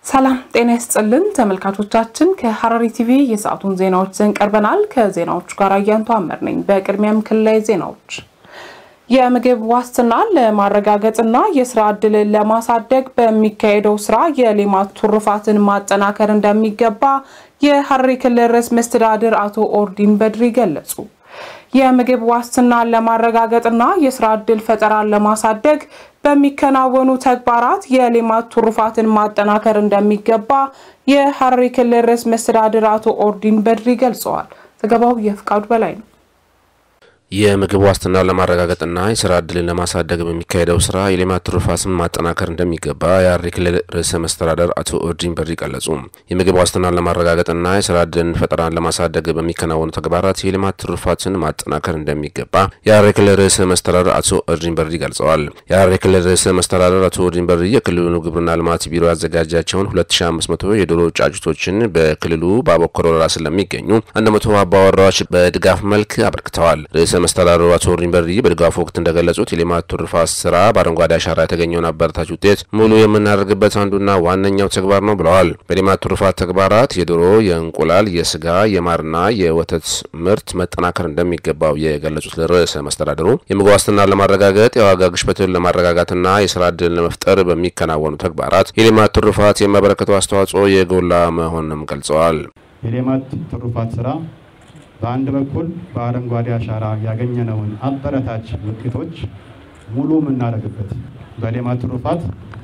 ሰላም ጤና ይስጥልን ተመልካቾቻችን፣ ከሐረሪ ቲቪ የሰዓቱን ዜናዎች ዘን ቀርበናል። ከዜናዎቹ ጋር አያንቱ አመር ነኝ። በቅድሚያም ክልላዊ ዜናዎች የምግብ ዋስትናን ለማረጋገጥና የስራ ዕድልን ለማሳደግ በሚካሄደው ስራ የሌማት ትሩፋትን ማጠናከር እንደሚገባ የሐረሪ ክልል ርዕሰ መስተዳድር አቶ ኦርዲን በድሪ ገለጹ። የምግብ ዋስትናን ለማረጋገጥና የስራ ዕድል ፈጠራን ለማሳደግ በሚከናወኑ ተግባራት የሌማት ትሩፋትን ማጠናከር እንደሚገባ የሐረሪ ክልል ርዕሰ መስተዳድር አቶ ኦርዲን በድሪ ገልጸዋል። ዘገባው የፍቃዱ በላይ ነው። የምግብ ዋስትናን ለማረጋገጥና የስራ ዕድልን ለማሳደግ በሚካሄደው ስራ የሌማት ትሩፋትን ማጠናከር እንደሚገባ የሐረሪ ክልል ርዕሰ መስተዳደር አቶ ኦርዲን በድሪ ገለጹ። የምግብ ዋስትናን ለማረጋገጥና የስራ ዕድልን ፈጠራን ለማሳደግ በሚከናወኑ ተግባራት የሌማት ትሩፋትን ማጠናከር እንደሚገባ የሐረሪ ክልል ርዕሰ መስተዳደር አቶ ኦርዲን በድሪ ገልጸዋል። የሐረሪ ክልል ርዕሰ መስተዳደር አቶ ኦርዲን በድሪ የክልሉ ግብርና ልማት ቢሮ ያዘጋጃቸውን 2500 የዶሮ ጫጩቶችን በክልሉ በአቦኮር ወረዳ ስለሚገኙ 100 አባወራዎች በድጋፍ መልክ አበርክተዋል። መስተዳድሩ አቶ ኦርዲን በድሪ በድጋፉ ወቅት እንደገለጹት የሌማት ትሩፋት ስራ በአረንጓዴ አሻራ የተገኘውን አበረታች ውጤት ሙሉ የምናደርግበት አንዱና ዋነኛው ተግባር ነው ብለዋል። በሌማት ትሩፋት ተግባራት የዶሮ፣ የእንቁላል፣ የስጋ፣ የማርና የወተት ምርት መጠናከር እንደሚገባው የገለጹት ርዕሰ መስተዳድሩ የምግብ ዋስትናን ለማረጋገጥ የዋጋ ግሽበትን ለማረጋጋትና የስራ ዕድልን ለመፍጠር በሚከናወኑ ተግባራት የሌማት ትሩፋት የሚያበረክተው አስተዋጽኦ የጎላ መሆኑንም ገልጸዋል። የሌማት ትሩፋት ስራ በአንድ በኩል በአረንጓዴ አሻራ ያገኘነውን አበረታች ውጤቶች ሙሉ የምናደርግበት በሌማት ትሩፋት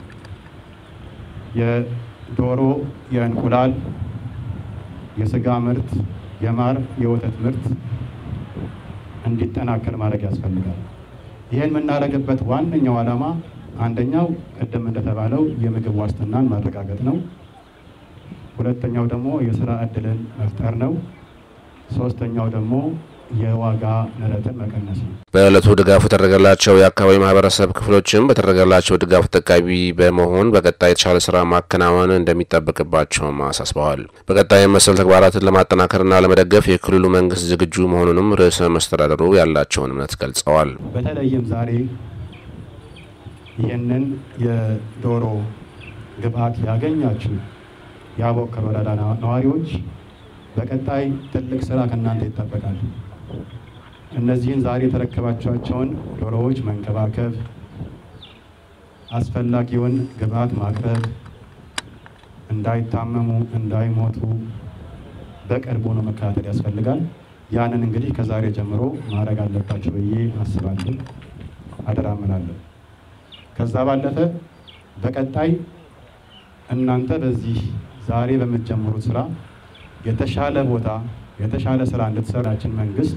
የዶሮ፣ የእንቁላል፣ የስጋ ምርት፣ የማር፣ የወተት ምርት እንዲጠናከር ማድረግ ያስፈልጋል። ይህን የምናደርግበት ዋነኛው ዓላማ አንደኛው ቅድም እንደተባለው የምግብ ዋስትናን ማረጋገጥ ነው። ሁለተኛው ደግሞ የስራ ዕድልን መፍጠር ነው። ሶስተኛው ደግሞ የዋጋ ንረትን መቀነስ ነው። በዕለቱ ድጋፉ የተደረገላቸው የአካባቢ ማህበረሰብ ክፍሎችም በተደረገላቸው ድጋፍ ተጠቃሚ በመሆን በቀጣይ የተሻለ ስራ ማከናወን እንደሚጠበቅባቸውም አሳስበዋል። በቀጣይ መሰል ተግባራትን ለማጠናከርና ለመደገፍ የክልሉ መንግስት ዝግጁ መሆኑንም ርዕሰ መስተዳደሩ ያላቸውን እምነት ገልጸዋል። በተለይም ዛሬ ይህንን የዶሮ ግብአት ያገኛችሁ የአቦከር ወረዳ ነዋሪዎች በቀጣይ ትልቅ ስራ ከእናንተ ይጠበቃል። እነዚህን ዛሬ የተረከባቸዋቸውን ዶሮዎች መንከባከብ፣ አስፈላጊውን ግብአት ማቅረብ፣ እንዳይታመሙ እንዳይሞቱ በቅርቡ ነው መከታተል ያስፈልጋል። ያንን እንግዲህ ከዛሬ ጀምሮ ማድረግ አለባቸው ብዬ አስባለሁ፣ አደራ እምላለሁ። ከዛ ባለፈ በቀጣይ እናንተ በዚህ ዛሬ በምትጀምሩት ስራ የተሻለ ቦታ የተሻለ ስራ እንድትሰራችን መንግስት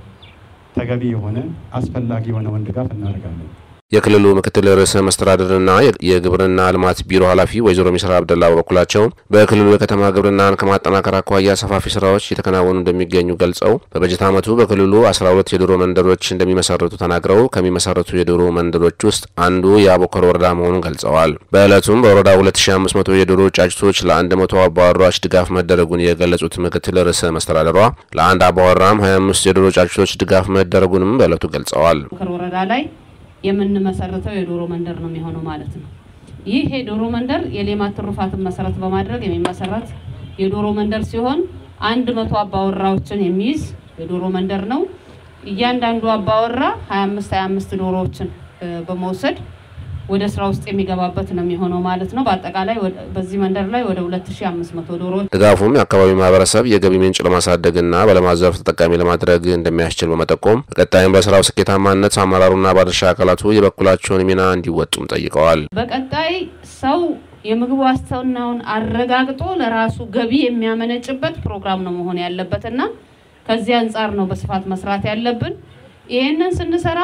ተገቢ የሆነ አስፈላጊ የሆነውን ድጋፍ እናደርጋለን። የክልሉ ምክትል ርዕሰ መስተዳድርና የግብርና ልማት ቢሮ ኃላፊ ወይዘሮ ሚስራ አብደላ በበኩላቸው በክልሉ የከተማ ግብርናን ከማጠናከር አኳያ ሰፋፊ ስራዎች እየተከናወኑ እንደሚገኙ ገልጸው በበጀት ዓመቱ በክልሉ 12 የዶሮ መንደሮች እንደሚመሰረቱ ተናግረው ከሚመሰረቱ የዶሮ መንደሮች ውስጥ አንዱ የአቦከር ወረዳ መሆኑን ገልጸዋል። በዕለቱም በወረዳ 2500 የዶሮ ጫጭቶች ለ100 አባወራዎች ድጋፍ መደረጉን የገለጹት ምክትል ርዕሰ መስተዳድሯ ለአንድ አባወራም 25 የዶሮ ጫጭቶች ድጋፍ መደረጉንም በዕለቱ ገልጸዋል። ወረዳ ላይ የምንመሰርተው የዶሮ መንደር ነው የሚሆነው ማለት ነው። ይህ የዶሮ መንደር የሌማት ትሩፋትን መሰረት በማድረግ የሚመሰረት የዶሮ መንደር ሲሆን አንድ መቶ አባወራዎችን የሚይዝ የዶሮ መንደር ነው። እያንዳንዱ አባወራ 25 25 ዶሮዎችን በመውሰድ ወደ ስራ ውስጥ የሚገባበት ነው የሚሆነው ማለት ነው። በአጠቃላይ በዚህ መንደር ላይ ወደ 2500 ዶሮዎች። ድጋፉም የአካባቢው ማህበረሰብ የገቢ ምንጭ ለማሳደግና በልማት ዘርፍ ተጠቃሚ ለማድረግ እንደሚያስችል በመጠቆም በቀጣይም በስራው ስኬታማነት አመራሩና ባለድርሻ አካላቱ የበኩላቸውን ሚና እንዲወጡም ጠይቀዋል። በቀጣይ ሰው የምግብ ዋስትናውን አረጋግጦ ለራሱ ገቢ የሚያመነጭበት ፕሮግራም ነው መሆን ያለበትና ከዚህ አንጻር ነው በስፋት መስራት ያለብን። ይህንን ስንሰራ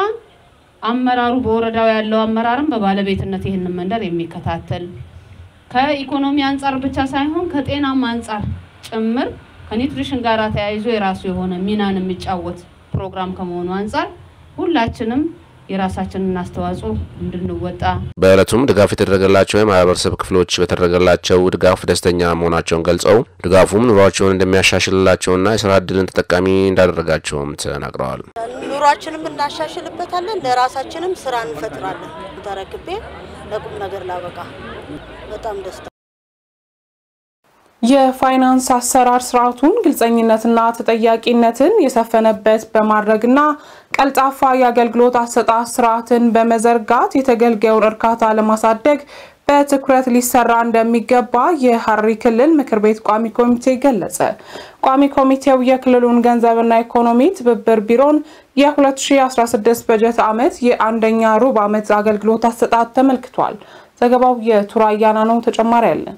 አመራሩ በወረዳው ያለው አመራርም በባለቤትነት ይህንን መንደር የሚከታተል ከኢኮኖሚ አንጻር ብቻ ሳይሆን ከጤናም አንጻር ጭምር ከኒውትሪሽን ጋር ተያይዞ የራሱ የሆነ ሚናን የሚጫወት ፕሮግራም ከመሆኑ አንጻር ሁላችንም የራሳችንን አስተዋጽኦ እንድንወጣ በዕለቱም ድጋፍ የተደረገላቸው የማህበረሰብ ክፍሎች በተደረገላቸው ድጋፍ ደስተኛ መሆናቸውን ገልጸው ድጋፉም ኑሯቸውን እንደሚያሻሽልላቸውና የስራ እድልን ተጠቃሚ እንዳደረጋቸውም ተናግረዋል። ኑሯችንም እናሻሽልበታለን፣ ለራሳችንም ስራ እንፈጥራለን። ተረክቤ ለቁም ነገር ላበቃ በጣም ደስታ የፋይናንስ አሰራር ስርዓቱን ግልጸኝነትና ተጠያቂነትን የሰፈነበት በማድረግና ቀልጣፋ የአገልግሎት አሰጣጥ ስርዓትን በመዘርጋት የተገልጋዩን እርካታ ለማሳደግ በትኩረት ሊሰራ እንደሚገባ የሐረሪ ክልል ምክር ቤት ቋሚ ኮሚቴ ገለጸ። ቋሚ ኮሚቴው የክልሉን ገንዘብና ኢኮኖሚ ትብብር ቢሮን የ2016 በጀት ዓመት የአንደኛ ሩብ ዓመት አገልግሎት አሰጣጥ ተመልክቷል። ዘገባው የቱራያና ነው። ተጨማሪ ያለን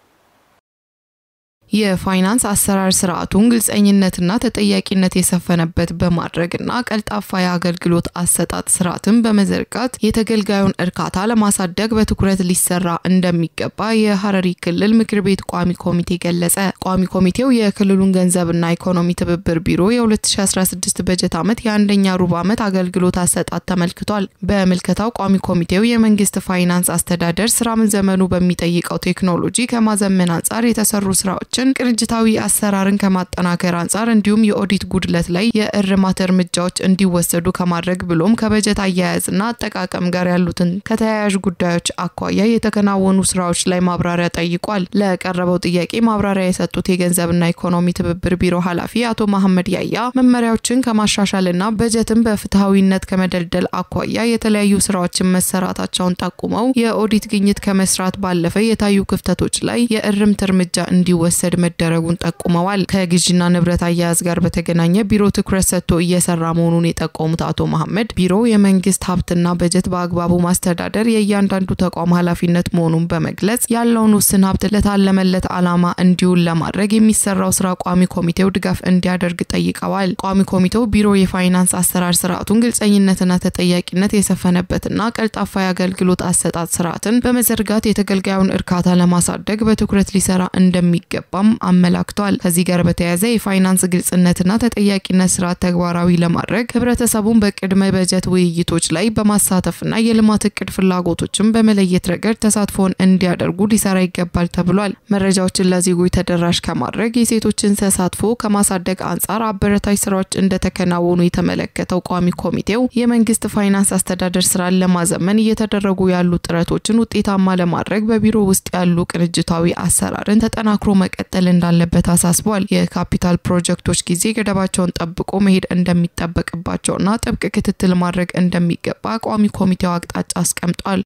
የፋይናንስ አሰራር ስርዓቱን ግልጸኝነትና ተጠያቂነት የሰፈነበት በማድረግና ቀልጣፋ የአገልግሎት አሰጣጥ ስርዓትን በመዘርጋት የተገልጋዩን እርካታ ለማሳደግ በትኩረት ሊሰራ እንደሚገባ የሐረሪ ክልል ምክር ቤት ቋሚ ኮሚቴ ገለጸ። ቋሚ ኮሚቴው የክልሉን ገንዘብና ኢኮኖሚ ትብብር ቢሮ የ2016 በጀት ዓመት የአንደኛ ሩብ ዓመት አገልግሎት አሰጣጥ ተመልክቷል። በምልከታው ቋሚ ኮሚቴው የመንግስት ፋይናንስ አስተዳደር ስራምን ዘመኑ በሚጠይቀው ቴክኖሎጂ ከማዘመን አንጻር የተሰሩ ስራዎች ቅንጅታዊ አሰራርን ከማጠናከር አንጻር እንዲሁም የኦዲት ጉድለት ላይ የእርማት እርምጃዎች እንዲወሰዱ ከማድረግ ብሎም ከበጀት አያያዝና አጠቃቀም ጋር ያሉትን ከተያያዥ ጉዳዮች አኳያ የተከናወኑ ስራዎች ላይ ማብራሪያ ጠይቋል። ለቀረበው ጥያቄ ማብራሪያ የሰጡት የገንዘብና ኢኮኖሚ ትብብር ቢሮ ኃላፊ አቶ መሐመድ ያያ መመሪያዎችን ከማሻሻልና በጀትን በፍትሐዊነት ከመደልደል አኳያ የተለያዩ ስራዎችን መሰራታቸውን ጠቁመው የኦዲት ግኝት ከመስራት ባለፈ የታዩ ክፍተቶች ላይ የእርምት እርምጃ እንዲወሰድ መደረጉን ጠቁመዋል። ከግዥና ንብረት አያያዝ ጋር በተገናኘ ቢሮ ትኩረት ሰጥቶ እየሰራ መሆኑን የጠቆሙት አቶ መሐመድ ቢሮ የመንግስት ሀብትና በጀት በአግባቡ ማስተዳደር የእያንዳንዱ ተቋም ኃላፊነት መሆኑን በመግለጽ ያለውን ውስን ሀብት ለታለመለት ዓላማ እንዲውል ለማድረግ የሚሰራው ስራ ቋሚ ኮሚቴው ድጋፍ እንዲያደርግ ጠይቀዋል። ቋሚ ኮሚቴው ቢሮ የፋይናንስ አሰራር ስርዓቱን ግልጸኝነትና ተጠያቂነት የሰፈነበትና ቀልጣፋ የአገልግሎት አሰጣጥ ስርዓትን በመዘርጋት የተገልጋዩን እርካታ ለማሳደግ በትኩረት ሊሰራ እንደሚገባ እንደሚገባም አመላክቷል። ከዚህ ጋር በተያያዘ የፋይናንስ ግልጽነትና ተጠያቂነት ስርዓት ተግባራዊ ለማድረግ ህብረተሰቡን በቅድመ በጀት ውይይቶች ላይ በማሳተፍና የልማት እቅድ ፍላጎቶችን በመለየት ረገድ ተሳትፎን እንዲያደርጉ ሊሰራ ይገባል ተብሏል። መረጃዎችን ለዜጎች ተደራሽ ከማድረግ የሴቶችን ተሳትፎ ከማሳደግ አንጻር አበረታች ስራዎች እንደተከናወኑ የተመለከተው ቋሚ ኮሚቴው የመንግስት ፋይናንስ አስተዳደር ስራን ለማዘመን እየተደረጉ ያሉ ጥረቶችን ውጤታማ ለማድረግ በቢሮ ውስጥ ያሉ ቅንጅታዊ አሰራርን ተጠናክሮ መቀጠል እንዳለበት አሳስቧል። የካፒታል ፕሮጀክቶች ጊዜ ገደባቸውን ጠብቆ መሄድ እንደሚጠበቅባቸውና ጥብቅ ክትትል ማድረግ እንደሚገባ ቋሚ ኮሚቴው አቅጣጫ አስቀምጧል።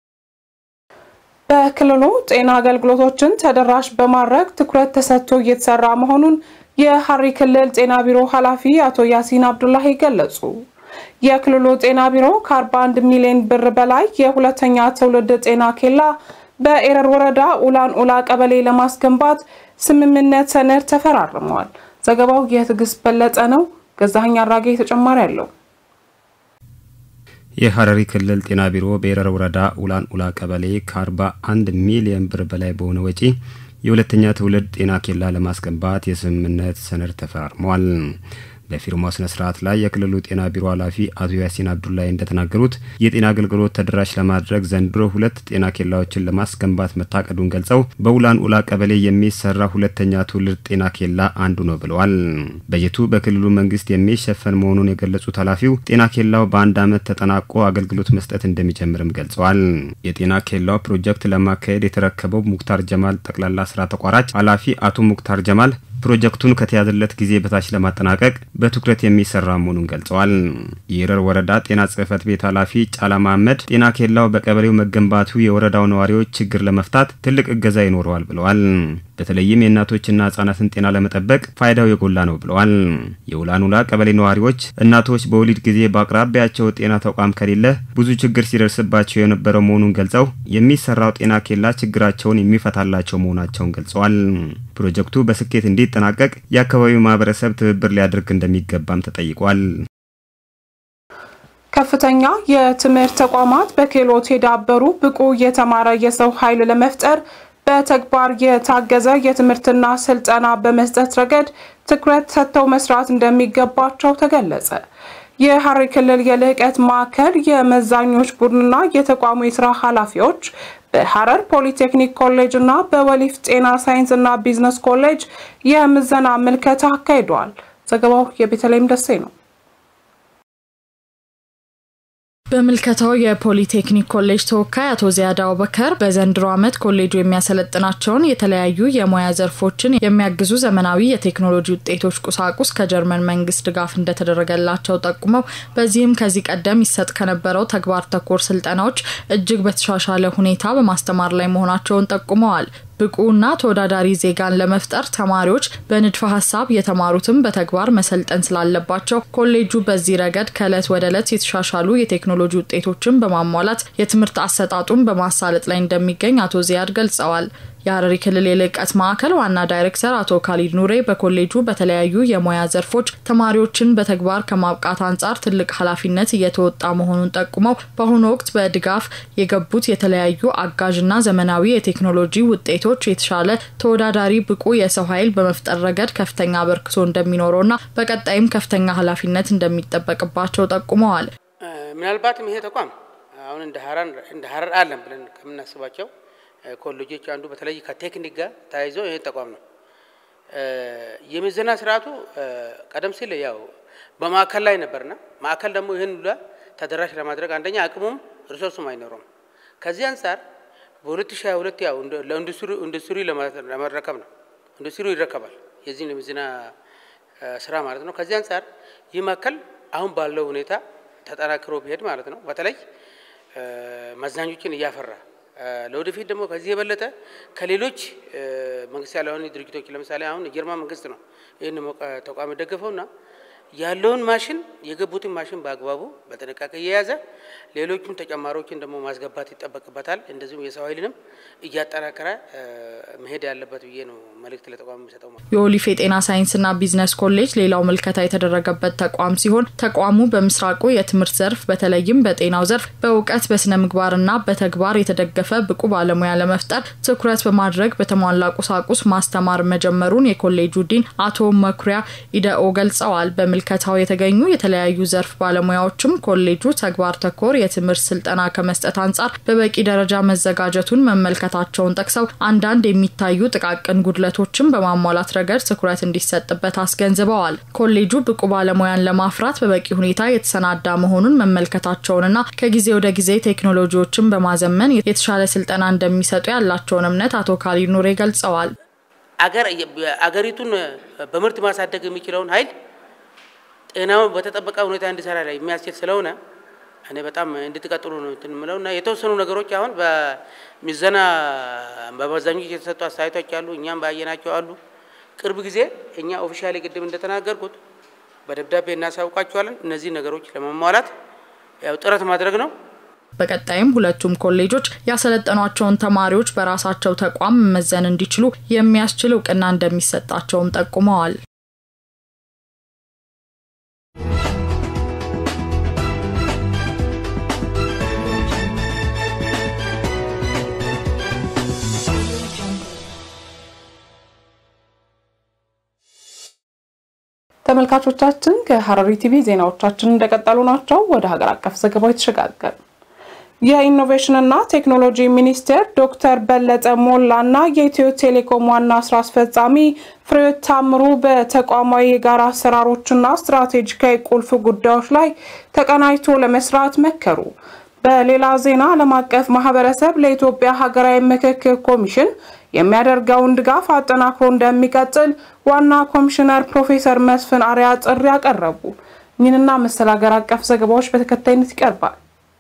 በክልሉ ጤና አገልግሎቶችን ተደራሽ በማድረግ ትኩረት ተሰጥቶ እየተሰራ መሆኑን የሐረሪ ክልል ጤና ቢሮ ኃላፊ አቶ ያሲን አብዱላሂ ገለጹ። የክልሉ ጤና ቢሮ ከ41 ሚሊዮን ብር በላይ የሁለተኛ ትውልድ ጤና ኬላ በኤረር ወረዳ ኡላን ኡላ ቀበሌ ለማስገንባት ስምምነት ሰነድ ተፈራርመዋል። ዘገባው የትዕግስት በለጠ ነው። ገዛኸኝ አራጌ ተጨማሪ አለው። የሐረሪ ክልል ጤና ቢሮ በኤረር ወረዳ ኡላን ኡላ ቀበሌ ከ41 ሚሊዮን ብር በላይ በሆነ ወጪ የሁለተኛ ትውልድ ጤና ኬላ ለማስገንባት የስምምነት ሰነድ ተፈራርመዋል። በፊርማው ስነ ስርዓት ላይ የክልሉ ጤና ቢሮ ኃላፊ አቶ ያሲን አብዱላይ እንደተናገሩት የጤና አገልግሎት ተደራሽ ለማድረግ ዘንድሮ ሁለት ጤና ኬላዎችን ለማስገንባት መታቀዱን ገልጸው በኡላን ኡላ ቀበሌ የሚሰራ ሁለተኛ ትውልድ ጤና ኬላ አንዱ ነው ብለዋል። በጀቱ በክልሉ መንግስት የሚሸፈን መሆኑን የገለጹት ኃላፊው ጤና ኬላው በአንድ ዓመት ተጠናቆ አገልግሎት መስጠት እንደሚጀምርም ገልጸዋል። የጤና ኬላው ፕሮጀክት ለማካሄድ የተረከበው ሙክታር ጀማል ጠቅላላ ስራ ተቋራጭ ኃላፊ አቶ ሙክታር ጀማል ፕሮጀክቱን ከተያዘለት ጊዜ በታች ለማጠናቀቅ በትኩረት የሚሰራ መሆኑን ገልጸዋል። የኤረር ወረዳ ጤና ጽህፈት ቤት ኃላፊ ጫላ መሀመድ ጤና ኬላው በቀበሌው መገንባቱ የወረዳው ነዋሪዎች ችግር ለመፍታት ትልቅ እገዛ ይኖረዋል ብለዋል። በተለይም የእናቶችና ህጻናትን ጤና ለመጠበቅ ፋይዳው የጎላ ነው ብለዋል። የኡላን ኡላ ቀበሌ ነዋሪዎች እናቶች በወሊድ ጊዜ በአቅራቢያቸው ጤና ተቋም ከሌለ ብዙ ችግር ሲደርስባቸው የነበረው መሆኑን ገልጸው የሚሰራው ጤና ኬላ ችግራቸውን የሚፈታላቸው መሆናቸውን ገልጸዋል። ፕሮጀክቱ በስኬት እንዲጠናቀቅ የአካባቢው ማህበረሰብ ትብብር ሊያደርግ እንደሚገባም ተጠይቋል። ከፍተኛ የትምህርት ተቋማት በክህሎት የዳበሩ ብቁ የተማረ የሰው ኃይል ለመፍጠር በተግባር የታገዘ የትምህርትና ስልጠና በመስጠት ረገድ ትኩረት ሰጥተው መስራት እንደሚገባቸው ተገለጸ። የሐረሪ ክልል የልህቀት ማዕከል የመዛኞች ቡድንና የተቋሙ የስራ ኃላፊዎች በሐረር ፖሊቴክኒክ ኮሌጅ እና በወሊፍ ጤና ሳይንስ እና ቢዝነስ ኮሌጅ የምዘና ምልከታ አካሂደዋል። ዘገባው የቤተልሔም ደሴ ነው። በምልከታው የፖሊቴክኒክ ኮሌጅ ተወካይ አቶ ዚያድ አቡበከር በዘንድሮ ዓመት ኮሌጁ የሚያሰለጥናቸውን የተለያዩ የሙያ ዘርፎችን የሚያግዙ ዘመናዊ የቴክኖሎጂ ውጤቶች ቁሳቁስ ከጀርመን መንግስት ድጋፍ እንደተደረገላቸው ጠቁመው በዚህም ከዚህ ቀደም ይሰጥ ከነበረው ተግባር ተኮር ስልጠናዎች እጅግ በተሻሻለ ሁኔታ በማስተማር ላይ መሆናቸውን ጠቁመዋል። ብቁና ተወዳዳሪ ዜጋን ለመፍጠር ተማሪዎች በንድፈ ሀሳብ የተማሩትን በተግባር መሰልጠን ስላለባቸው ኮሌጁ በዚህ ረገድ ከእለት ወደ እለት የተሻሻሉ የቴክኖሎጂ ውጤቶችን በማሟላት የትምህርት አሰጣጡን በማሳለጥ ላይ እንደሚገኝ አቶ ዚያድ ገልጸዋል። የሀረሪ ክልል የልዕቀት ማዕከል ዋና ዳይሬክተር አቶ ካሊድ ኑሬ በኮሌጁ በተለያዩ የሙያ ዘርፎች ተማሪዎችን በተግባር ከማብቃት አንጻር ትልቅ ኃላፊነት እየተወጣ መሆኑን ጠቁመው በአሁኑ ወቅት በድጋፍ የገቡት የተለያዩ አጋዥና ዘመናዊ የቴክኖሎጂ ውጤቶች የተሻለ ተወዳዳሪ ብቁ የሰው ኃይል በመፍጠር ረገድ ከፍተኛ አበርክቶ እንደሚኖረውና በቀጣይም ከፍተኛ ኃላፊነት እንደሚጠበቅባቸው ጠቁመዋል። ምናልባትም ይሄ ተቋም አሁን እንደ ሀረር አለን ብለን ከምናስባቸው ኮሌጆች አንዱ በተለይ ከቴክኒክ ጋር ተያይዞ ይህ ተቋም ነው። የምዘና ስርዓቱ ቀደም ሲል ያው በማዕከል ላይ ነበርና ማዕከል ደግሞ ይህን ሁላ ተደራሽ ለማድረግ አንደኛ አቅሙም ሪሶርሱም አይኖረውም። ከዚህ አንጻር በ2022 ያው ለኢንዱስትሪ ለመረከብ ነው። ኢንዱስትሪው ይረከባል የዚህን የምዘና ስራ ማለት ነው። ከዚህ አንጻር ይህ ማዕከል አሁን ባለው ሁኔታ ተጠናክሮ ቢሄድ ማለት ነው በተለይ መዛኞችን እያፈራ ለወደፊት ደግሞ ከዚህ የበለጠ ከሌሎች መንግስት ያልሆኑ ድርጅቶች ለምሳሌ አሁን የጀርመን መንግስት ነው ይህን ተቋም የደገፈውና ያለውን ማሽን የገቡትን ማሽን በአግባቡ በጥንቃቄ እየያዘ ሌሎቹም ተጨማሪዎችን ደግሞ ማስገባት ይጠበቅበታል። እንደዚሁም የሰው ኃይልንም እያጠናከረ መሄድ ያለበት ብዬ ነው መልእክት ለተቋም የሚሰጠው። የኦሊፍ የጤና ሳይንስና ቢዝነስ ኮሌጅ ሌላው ምልከታ የተደረገበት ተቋም ሲሆን ተቋሙ በምስራቁ የትምህርት ዘርፍ በተለይም በጤናው ዘርፍ በእውቀት በስነ ምግባርና በተግባር የተደገፈ ብቁ ባለሙያ ለመፍጠር ትኩረት በማድረግ በተሟላ ቁሳቁስ ማስተማር መጀመሩን የኮሌጁ ዲን አቶ መኩሪያ ኢደኦ ገልጸዋል። ምልከታው የተገኙ የተለያዩ ዘርፍ ባለሙያዎችም ኮሌጁ ተግባር ተኮር የትምህርት ስልጠና ከመስጠት አንጻር በበቂ ደረጃ መዘጋጀቱን መመልከታቸውን ጠቅሰው አንዳንድ የሚታዩ ጥቃቅን ጉድለቶችን በማሟላት ረገድ ትኩረት እንዲሰጥበት አስገንዝበዋል። ኮሌጁ ብቁ ባለሙያን ለማፍራት በበቂ ሁኔታ የተሰናዳ መሆኑን መመልከታቸውንና ከጊዜ ወደ ጊዜ ቴክኖሎጂዎችን በማዘመን የተሻለ ስልጠና እንደሚሰጡ ያላቸውን እምነት አቶ ካሊድ ኑሬ ገልጸዋል። አገሪቱን በምርት ማሳደግ የሚችለውን ኃይል ጤናው በተጠበቀ ሁኔታ እንዲሰራ ላይ የሚያስችል ስለሆነ እኔ በጣም እንድትቀጥሉ ነው እንትን የምለው እና የተወሰኑ ነገሮች አሁን በሚዘና በመዛኞች የተሰጡ አስተያየቶች አሉ፣ እኛም ባየናቸው አሉ። ቅርብ ጊዜ እኛ ኦፊሻሊ ቅድም እንደተናገርኩት በደብዳቤ እናሳውቃቸዋለን። እነዚህ ነገሮች ለማሟላት ያው ጥረት ማድረግ ነው። በቀጣይም ሁለቱም ኮሌጆች ያሰለጠኗቸውን ተማሪዎች በራሳቸው ተቋም መመዘን እንዲችሉ የሚያስችል እውቅና እንደሚሰጣቸውም ጠቁመዋል። ተመልካቾቻችን ከሀረሪ ቲቪ ዜናዎቻችን እንደቀጠሉ ናቸው። ወደ ሀገር አቀፍ ዘገባው የተሸጋገር የኢኖቬሽንና ቴክኖሎጂ ሚኒስቴር ዶክተር በለጠ ሞላና የኢትዮ ቴሌኮም ዋና ስራ አስፈጻሚ ፍሬሕይወት ታምሩ በተቋማዊ የጋራ አሰራሮችና ስትራቴጂካዊ ቁልፍ ጉዳዮች ላይ ተቀናጅቶ ለመስራት መከሩ። በሌላ ዜና ዓለም አቀፍ ማህበረሰብ ለኢትዮጵያ ሀገራዊ ምክክር ኮሚሽን የሚያደርገውን ድጋፍ አጠናክሮ እንደሚቀጥል ዋና ኮሚሽነር ፕሮፌሰር መስፍን አርአያ ጥሪ ያቀረቡ። ይህንና መሰል ሀገር አቀፍ ዘገባዎች በተከታይነት ይቀርባል።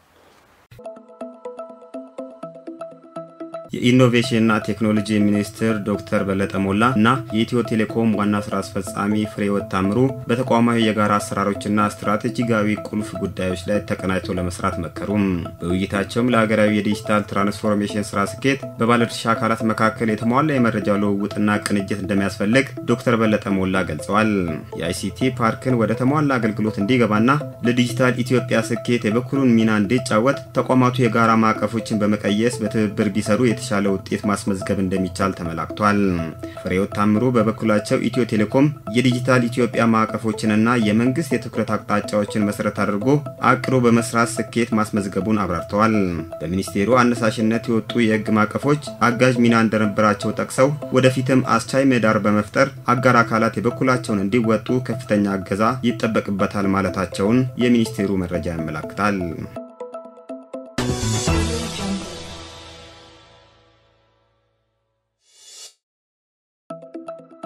የኢኖቬሽንና ቴክኖሎጂ ሚኒስትር ዶክተር በለጠ ሞላ እና የኢትዮ ቴሌኮም ዋና ስራ አስፈጻሚ ፍሬሕይወት ታምሩ በተቋማዊ የጋራ አሰራሮችና ስትራቴጂካዊ ቁልፍ ጉዳዮች ላይ ተቀናጅተው ለመስራት መከሩም። በውይይታቸውም ለሀገራዊ የዲጂታል ትራንስፎርሜሽን ስራ ስኬት በባለድርሻ አካላት መካከል የተሟላ የመረጃ ልውውጥና ቅንጅት እንደሚያስፈልግ ዶክተር በለጠ ሞላ ገልጸዋል። የአይሲቲ ፓርክን ወደ ተሟላ አገልግሎት እንዲገባና ለዲጂታል ኢትዮጵያ ስኬት የበኩሉን ሚና እንዲጫወት ተቋማቱ የጋራ ማዕቀፎችን በመቀየስ በትብብር ቢሰሩ የተሻለ ውጤት ማስመዝገብ እንደሚቻል ተመላክቷል። ፍሬሕይወት ታምሩ በበኩላቸው ኢትዮ ቴሌኮም የዲጂታል ኢትዮጵያ ማዕቀፎችንና የመንግስት የትኩረት አቅጣጫዎችን መሰረት አድርጎ አቅዶ በመስራት ስኬት ማስመዝገቡን አብራርተዋል። በሚኒስቴሩ አነሳሽነት የወጡ የህግ ማዕቀፎች አጋዥ ሚና እንደነበራቸው ጠቅሰው ወደፊትም አስቻይ ምህዳር በመፍጠር አጋር አካላት የበኩላቸውን እንዲወጡ ከፍተኛ እገዛ ይጠበቅበታል ማለታቸውን የሚኒስቴሩ መረጃ ያመላክታል።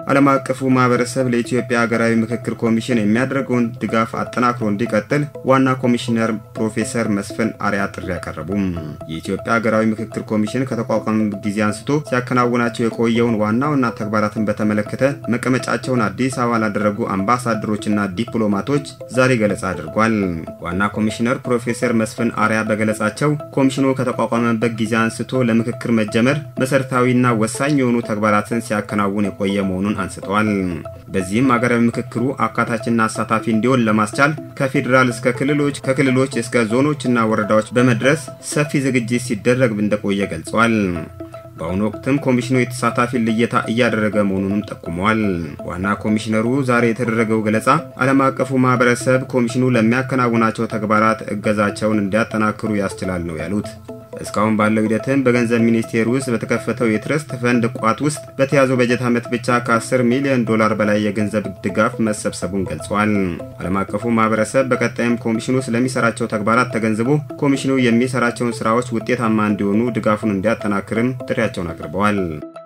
ዓለም አቀፉ ማህበረሰብ ለኢትዮጵያ ሀገራዊ ምክክር ኮሚሽን የሚያደርገውን ድጋፍ አጠናክሮ እንዲቀጥል ዋና ኮሚሽነር ፕሮፌሰር መስፍን አርያ ጥሪ ያቀረቡም። የኢትዮጵያ ሀገራዊ ምክክር ኮሚሽን ከተቋቋመበት ጊዜ አንስቶ ሲያከናውናቸው የቆየውን ዋና ዋና ተግባራትን በተመለከተ መቀመጫቸውን አዲስ አበባ ላደረጉ አምባሳደሮችና ዲፕሎማቶች ዛሬ ገለጻ አድርጓል። ዋና ኮሚሽነር ፕሮፌሰር መስፍን አርያ በገለጻቸው ኮሚሽኑ ከተቋቋመበት ጊዜ አንስቶ ለምክክር መጀመር መሰረታዊና ወሳኝ የሆኑ ተግባራትን ሲያከናውን የቆየ መሆኑን አንስተዋል። በዚህም ሀገራዊ ምክክሩ አካታችና አሳታፊ እንዲሆን ለማስቻል ከፌዴራል እስከ ክልሎች ከክልሎች እስከ ዞኖችና ወረዳዎች በመድረስ ሰፊ ዝግጅት ሲደረግ እንደቆየ ገልጸዋል። በአሁኑ ወቅትም ኮሚሽኑ የተሳታፊ ልየታ እያደረገ መሆኑንም ጠቁመዋል። ዋና ኮሚሽነሩ ዛሬ የተደረገው ገለጻ ዓለም አቀፉ ማህበረሰብ ኮሚሽኑ ለሚያከናውናቸው ተግባራት እገዛቸውን እንዲያጠናክሩ ያስችላል ነው ያሉት። እስካሁን ባለው ሂደትም በገንዘብ ሚኒስቴር ውስጥ በተከፈተው የትረስት ፈንድ ቋት ውስጥ በተያዘው በጀት ዓመት ብቻ ከ10 ሚሊዮን ዶላር በላይ የገንዘብ ድጋፍ መሰብሰቡን ገልጿል። ዓለም አቀፉ ማህበረሰብ በቀጣይም ኮሚሽኑ ስለሚሰራቸው ተግባራት ተገንዝቦ ኮሚሽኑ የሚሰራቸውን ስራዎች ውጤታማ እንዲሆኑ ድጋፉን እንዲያጠናክርም ጥሪያቸውን አቅርበዋል።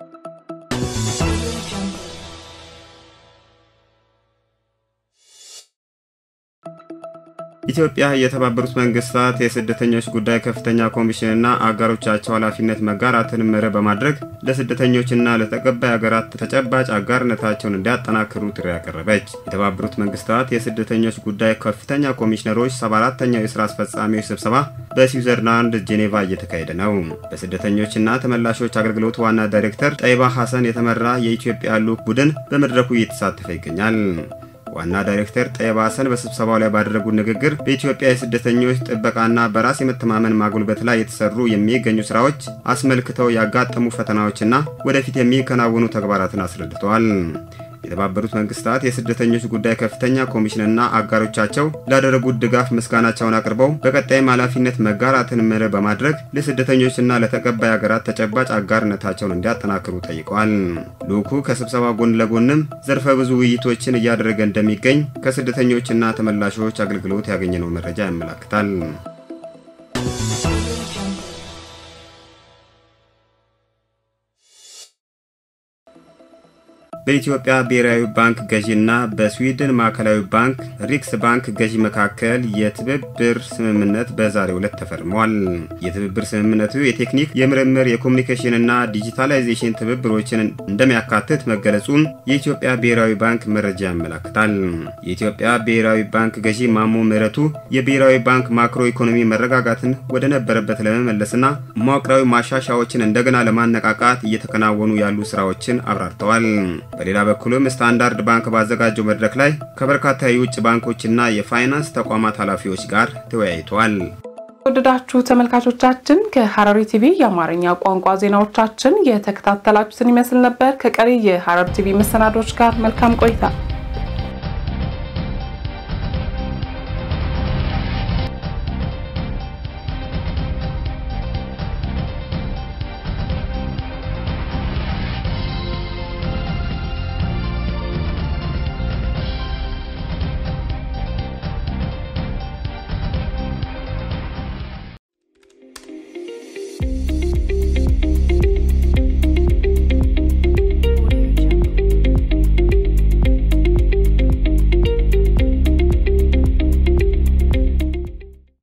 ኢትዮጵያ የተባበሩት መንግስታት የስደተኞች ጉዳይ ከፍተኛ ኮሚሽንና አጋሮቻቸው ኃላፊነት መጋራትን መርህ በማድረግ ለስደተኞችና ለተቀባይ ሀገራት ተጨባጭ አጋርነታቸውን እንዲያጠናክሩ ጥሪ ያቀረበች። የተባበሩት መንግስታት የስደተኞች ጉዳይ ከፍተኛ ኮሚሽነሮች 74ተኛው የስራ አስፈጻሚዎች ስብሰባ በስዊዘርላንድ ጄኔቫ እየተካሄደ ነው። በስደተኞችና ተመላሾች አገልግሎት ዋና ዳይሬክተር ጠይባ ሐሰን የተመራ የኢትዮጵያ ልዑክ ቡድን በመድረኩ እየተሳተፈ ይገኛል። ዋና ዳይሬክተር ጠይባ ሐሰን በስብሰባው ላይ ባደረጉት ንግግር በኢትዮጵያ የስደተኞች ጥበቃና በራስ የመተማመን ማጉልበት ላይ የተሰሩ የሚገኙ ስራዎች አስመልክተው ያጋጠሙ ፈተናዎችና ወደፊት የሚከናወኑ ተግባራትን አስረድተዋል። የተባበሩት መንግስታት የስደተኞች ጉዳይ ከፍተኛ ኮሚሽንና አጋሮቻቸው ላደረጉት ድጋፍ ምስጋናቸውን አቅርበው በቀጣይም ኃላፊነት መጋራትን መርህ በማድረግ ለስደተኞችና ለተቀባይ ሀገራት ተጨባጭ አጋርነታቸውን እንዲያጠናክሩ ጠይቀዋል። ልዑኩ ከስብሰባ ጎን ለጎንም ዘርፈ ብዙ ውይይቶችን እያደረገ እንደሚገኝ ከስደተኞችና ተመላሾች አገልግሎት ያገኘነው መረጃ ያመላክታል። በኢትዮጵያ ብሔራዊ ባንክ ገዢና በስዊድን ማዕከላዊ ባንክ ሪክስ ባንክ ገዢ መካከል የትብብር ስምምነት በዛሬው ዕለት ተፈርሟል። የትብብር ስምምነቱ የቴክኒክ፣ የምርምር፣ የኮሚኒኬሽንና ዲጂታላይዜሽን ትብብሮችን እንደሚያካትት መገለጹን የኢትዮጵያ ብሔራዊ ባንክ መረጃ ያመላክታል። የኢትዮጵያ ብሔራዊ ባንክ ገዢ ማሞ ምህረቱ የብሔራዊ ባንክ ማክሮ ኢኮኖሚ መረጋጋትን ወደ ነበረበት ለመመለስና መዋቅራዊ ማሻሻያዎችን እንደገና ለማነቃቃት እየተከናወኑ ያሉ ስራዎችን አብራርተዋል። በሌላ በኩልም ስታንዳርድ ባንክ ባዘጋጀው መድረክ ላይ ከበርካታ የውጭ ባንኮችና የፋይናንስ ተቋማት ኃላፊዎች ጋር ተወያይተዋል። ወደዳችሁ ተመልካቾቻችን ከሐረሪ ቲቪ የአማርኛ ቋንቋ ዜናዎቻችን የተከታተላችሁትን ይመስል ነበር። ከቀሪ የሐረሪ ቲቪ መሰናዶች ጋር መልካም ቆይታ